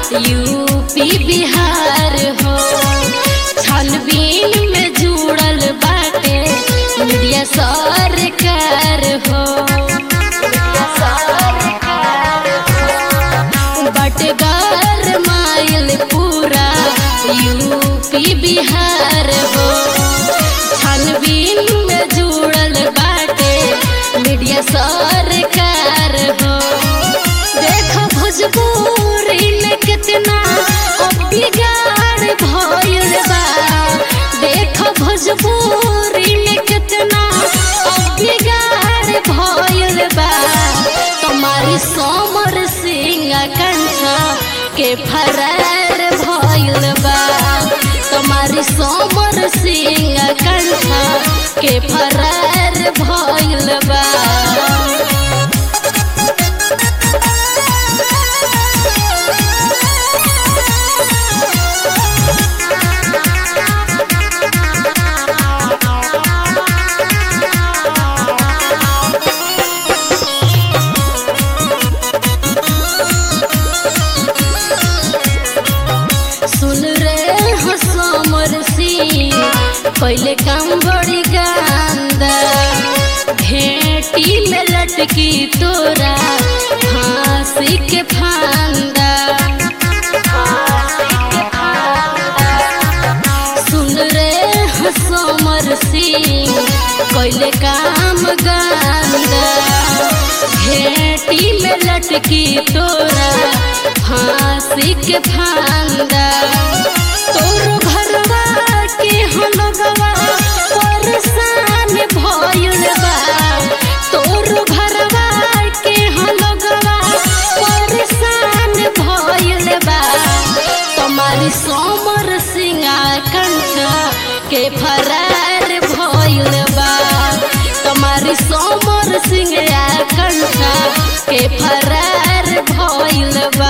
UP Bihar हो छानबीन में जुड़ल बाटे मीडिया सरकार हो बटगर माइल पूरा यूपी बिहार हो छानबीन में जुड़ल बाटे मीडिया सरकार हो देखो भोजपुरी में कितना अब बिगाड़ भइल बा देखो भोजपुरी में कितना अब बिगाड़ भइल बा तुम्हारी सोमर सिंह कंठा के फरार भइल बा तुम्हारी सोमर सिंह कंठा के फरार भइल बा सुन रे हसमर सिंह पहले काम बड़ी गांदा भेटी में लटकी तोरा फांसी के फांदा सुन रे हसमर सिंह पहले काम गांदा भेटी में लटकी तोरा फांसी के फांदा तोर घरवा के हलगवा परेशान भइल बा तोर घरवा के हलगवा परेशान भइल बा तुम्हारी सोमर सिंगा कंठा के फरार भइल बा तुम्हारी सोमर सिंगा कंठा के फरार भइल बा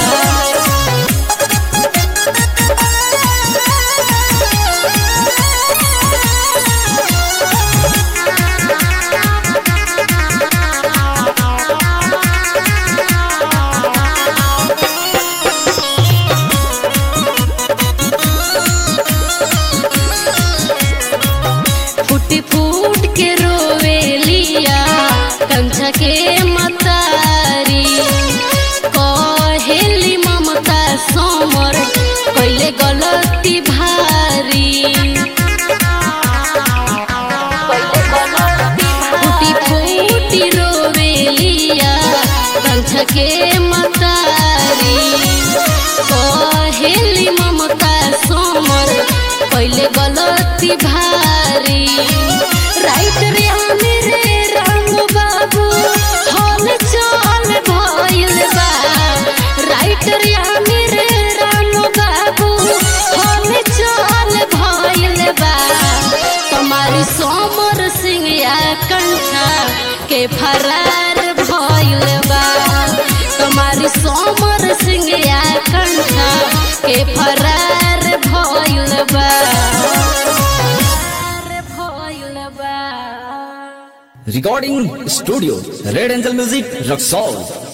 फूटी फूट के रोवे लिया कंचा के मतारी कहेली ममता सोमर कैले गलती भारी फूटी फूटी रोवे लिया कंचा के मतारी कहेली ममता सोमर कैले गलती भारी राइट रे हमें रे राम बाबू हल चल भइल बा राइट रे हमें रे राम बाबू हल चल भइल बा तुम्हारी सोमर सिंह या कंठा के फरार भइल बा तुम्हारी सोमर सिंह या कंठा के फरार भइल बा भइल बा Recording Studio Red Angel Music Roxol